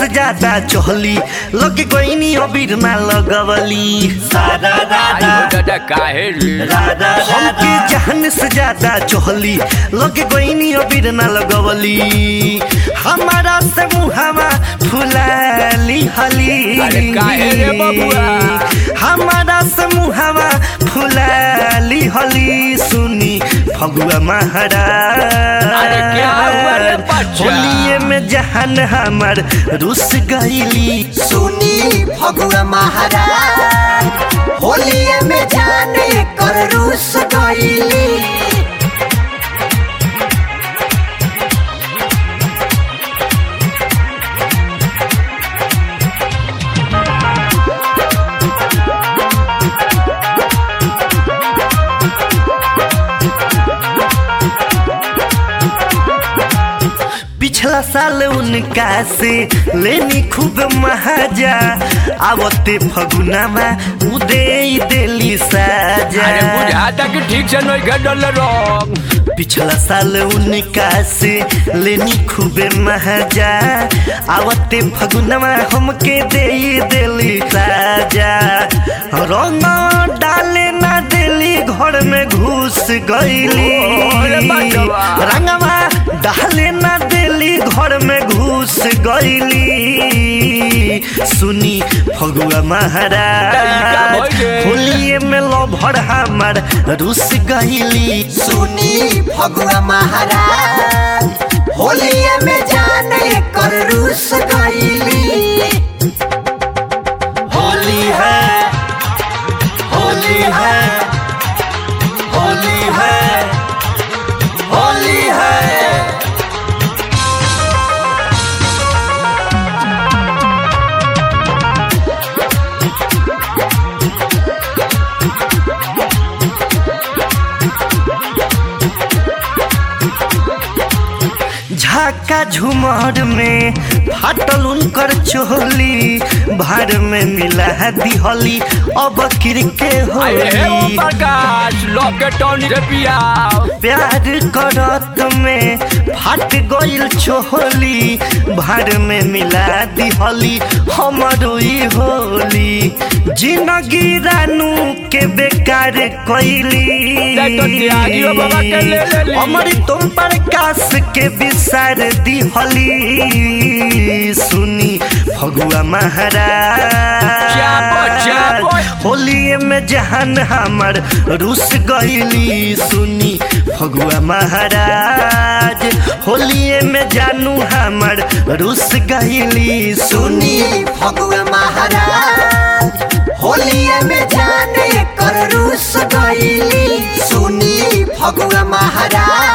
ज्यादा चहली लगे गईनी अबीर ना लगवली सारा राधा आयो दादा काहे रे राधा हमके जहन से ज्यादा चहली लगे गईनी अबीर ना लगवली हमारा से मुहावा फुलाली हली अरे काहे रे बबुआ? हमारा से मुहावा फुलाली हली सुनी फगुआ महाराज अरे क्या हुआ रे बच्चा? होलिये में जहन हमर रुस गईली सुनी फगुआ महाराज होलिये में जाने कर रूस गईली पिछला साल उनका से लेनी खूब महाजा आवते फगुनामा उदे देली साजा अरे बुझाता कि ठीक से नहीं गडल रंग पिछला साल उनका से लेनी खूबे महाजा आवते फगुनामा हमके दे देली साजा रंग डाले ना देली घर में घुस गईली अरे बचवा। रंगवा डाले ना देली घर में घुस गईली सुनी फगुआ महाराज तरीका भइले। होलिये में लभर हमार रुस गईली सुनी फगुआ महाराज होलिये में जाने कर रूस गईली होली है होली है होली है होली है झाका झुमर में फाटल उनकर चोली भार में मिला दिहली अब किरके अरे हे ओ होली प्रकाश लॉकेटॉन से पिया प्यार करत में फाट गइल छोली भार में मिला दिहली हमरो ई होली जिंदगी रानू के बेकार कइली देखो त्यागियो बाबा के ले लेली। हमर तुम प्रकाश के विसार दिहली सुनी फगुआ महाराज चापो, चापो। होलिये में जहान हमर रुस गईली सुनी फगुआ महाराज होलिये में जानू हमर रुस गईली सुनी सुनी फगुआ महाराज होलिये में जाने कर रूस गईली सुनी फगुआ महाराज